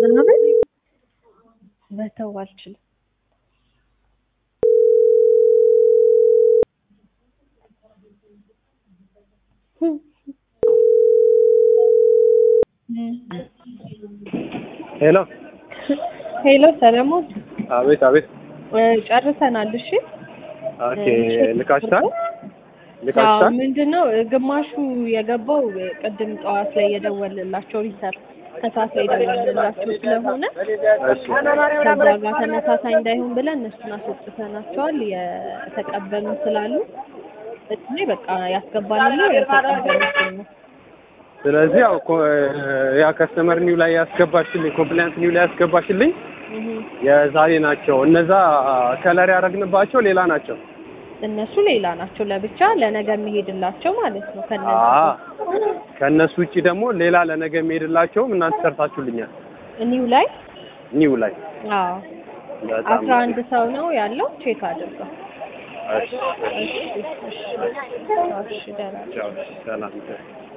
ምናምን መተው አልችልም። ሄሎ ሄሎ ሰለሞን አቤት አቤት እ ጨርሰናል። እሺ ኦኬ እ ልካችታል አዎ ልካችታል ምንድን ነው ግማሹ የገባው ቅድም ጠዋት ላይ የደወልላቸው ሪሰር ከሰዓት ላይ የደወልላቸው ስለሆነ እሺ ከዛ ጋር ተመሳሳይ እንዳይሆን ብለን እነሱን አስወጥተናቸዋል። የተቀበሉ ስላሉ እኔ በቃ ያስገባንና የተቀበሉት ነው። ስለዚህ ያው ኮ- ያ ከስተመር ኒው ላይ ያስገባሽልኝ ኮምፕላያንስ ኒው ላይ ያስገባሽልኝ እህ የዛሬ ናቸው። እነዛ ከለር ያደረግንባቸው ሌላ ናቸው። እነሱ ሌላ ናቸው፣ ለብቻ ለነገ የሚሄድላቸው ማለት ነው። አ ከነዚህ ከእነሱ ውጪ ደግሞ ሌላ ለነገ የሚሄድላቸውም እናንተ ሰርታችሁልኛል። ኒው ላይ ኒው ላይ አዎ በጣም አስራ አንድ ሰው ነው ያለው። ቼክ አድርገው። እሺ፣ እሺ እሺ እሺ ደህና ቻው፣ ሰላም